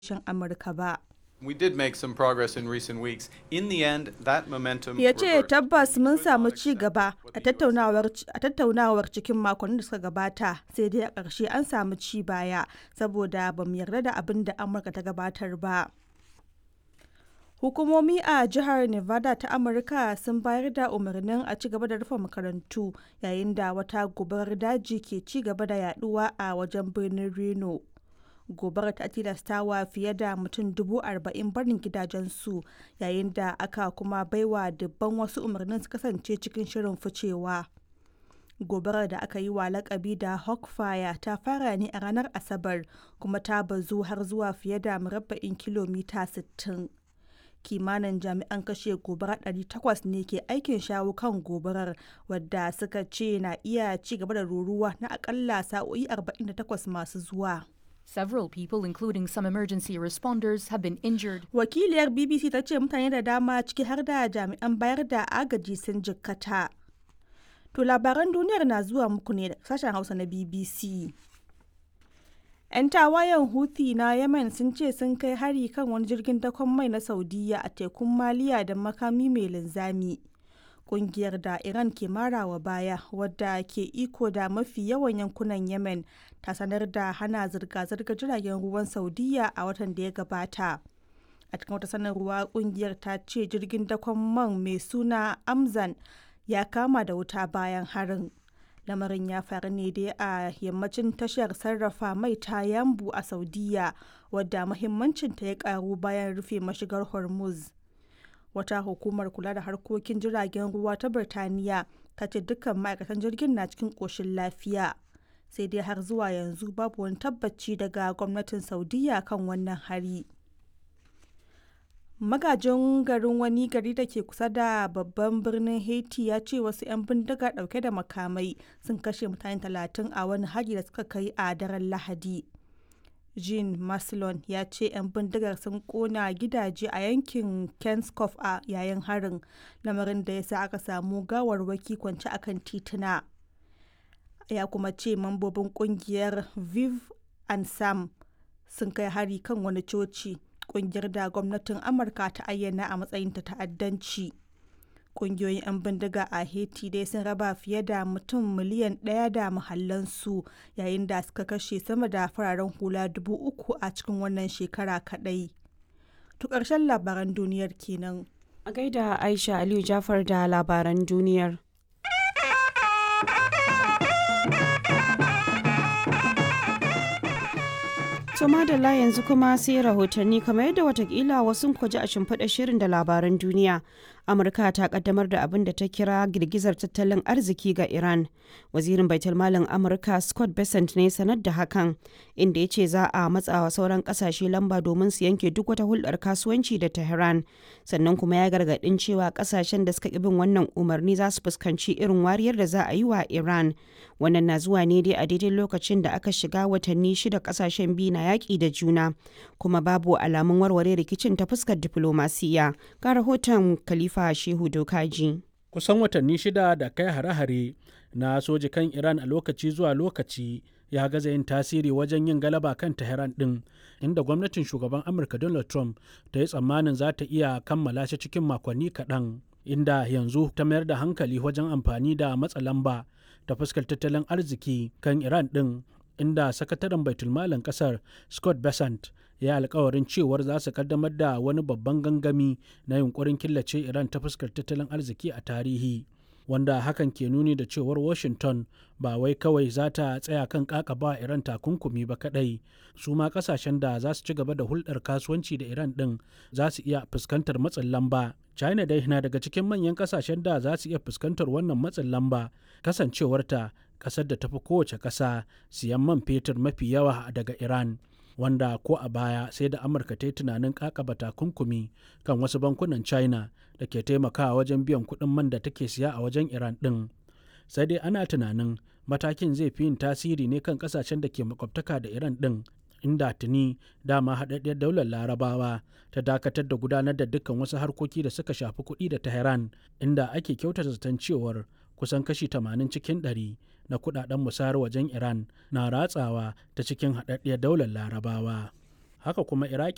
shin Amurka ba. We did make some progress in recent weeks. In the end, that momentum Ya ce reversed. tabbas mun Could samu not ci accept gaba what a the US tattaunawar a tattaunawar cikin makonnin da suka gabata sai dai a ƙarshe an samu ci baya saboda ba mu yarda da abin da Amurka ta gabatar ba. Hukumomi a jihar Nevada ta Amurka sun bayar da umarnin a ci gaba da rufe makarantu yayin da wata gobarar daji ke ci gaba da yaduwa a wajen birnin Reno. Gobarar ta tilastawa fiye da mutum dubu arba'in barin gidajensu yayin da aka kuma baiwa dubban wasu umarnin su kasance cikin shirin ficewa. Gobarar da aka yi wa lakabi da Hawkfire ta fara ne a ranar Asabar kuma ta bazu har zuwa fiye da murabba'in kilomita 60. kimanin jami'an kashe gobara 800 ne ke aikin shawo kan gobarar wadda suka ce na iya ci gaba da ruruwa na akalla sa'o'i 48 masu zuwa. Several people, including some emergency responders, have been injured. Wakiliyar BBC ta ce mutane da dama ciki har da jami'an bayar da agaji sun jikkata. To labaran duniyar na zuwa muku ne da sashen Hausa na BBC. 'Yan tawayen Houthi na Yemen sun ce sun kai hari kan wani jirgin dakon mai na Saudiya a tekun Maliya da makami mai linzami. Kungiyar da Iran ke marawa baya wadda ke iko da mafi yawan yankunan Yemen ta sanar da hana zirga-zirgar jiragen ruwan Saudiya a watan da ya gabata. A cikin wata sanarwa kungiyar ta ce jirgin dakon man mai suna Amzan ya kama da wuta bayan harin. lamarin ya faru ne dai a yammacin tashar sarrafa mai ta yambu a saudiya wadda mahimmancinta ya karu bayan rufe mashigar hormuz wata hukumar kula da harkokin jiragen ruwa ta birtaniya ta ce dukkan ma'aikatan jirgin na cikin ƙoshin lafiya sai dai har zuwa yanzu babu wani tabbaci daga gwamnatin saudiya kan wannan hari magajin garin wani gari da ke kusa da babban birnin haiti ya ce wasu 'yan bindiga dauke da makamai sun kashe mutane talatin a wani hari da suka kai a daren lahadi jean maslon ya ce 'yan bindigar sun kona gidaje a yankin kenskoff a yayin harin lamarin da ya sa aka samu gawarwaki kwance akan tituna ya kuma ce mambobin kungiyar viv and sam sun kai hari kan wani coci kungiyar da gwamnatin amurka ta ayyana a matsayin ta ta'addanci kungiyoyin 'yan bindiga a haiti dai sun raba fiye da mutum miliyan ɗaya da muhallansu yayin da suka kashe sama da fararen hula dubu uku a cikin wannan shekara kaɗai to ƙarshen labaran duniyar kenan A gaida Aisha Aliyu Jafar da labaran duniyar. To madalla yanzu kuma sai rahotanni kamar yadda watakila wasu kwaji a shimfiɗa shirin da labaran duniya. Amurka ta kaddamar da abin da ta kira girgizar tattalin arziki ga Iran. Wazirin Baitulmalin Amurka Scott Bessent ne sanar da hakan, inda ya ce za a matsawa sauran kasashe lamba domin su yanke duk wata hulɗar kasuwanci da Tehran. Sannan kuma ya gargaɗin cewa kasashen da suka ƙi bin wannan umarni za su fuskanci irin wariyar da za a yi wa Iran. Wannan na zuwa ne dai a daidai lokacin da aka shiga watanni shida kasashen biyu na yaƙi da juna, kuma babu alamun warware rikicin ta fuskar diflomasiya. Ga rahoton Khalifa Shehu Dokaji. kusan watanni shida da kai hare-hare na soji kan iran a lokaci zuwa lokaci ya gaza yin tasiri wajen yin galaba kan tehran din inda gwamnatin shugaban amurka donald trump ta yi tsammanin za ta iya kammala shi cikin makonni kaɗan inda yanzu ta mayar da hankali wajen amfani da matsa lamba ta fuskar tattalin arziki kan iran din inda sakataren baitulmalin kasar scott besant ya alkawarin cewar za su kaddamar da wani babban gangami na yunkurin killace iran ta fuskar tattalin arziki a tarihi wanda hakan ke nuni da cewar washington ba wai kawai za ta tsaya kan kakaba iran takunkumi ba kadai su ma kasashen da za su ci gaba da hulɗar kasuwanci da iran ɗin za su iya fuskantar matsin lamba china dai na daga cikin manyan kasashen da za su iya fuskantar wannan matsin lamba kasancewarta ƙasar da tafi kowace ƙasa siyan man fetur mafi yawa daga iran wanda ko a baya sai da amurka ta yi tunanin kakaba takunkumi kan wasu bankunan china da ke taimakawa wajen biyan kuɗin man da take siya a wajen iran ɗin sai dai ana tunanin matakin zai fi yin tasiri ne kan ƙasashen da ke makwabtaka da iran ɗin inda tuni dama haɗaɗɗiyar daular larabawa ta dakatar da gudanar da dukkan wasu harkoki da suka shafi kuɗi da tehran inda ake kyautata zaton cewar kusan kashi 80 cikin 100 na kudaden musayar wajen Iran na ratsawa ta cikin haɗaɗɗiyar daular larabawa. Haka kuma Iraki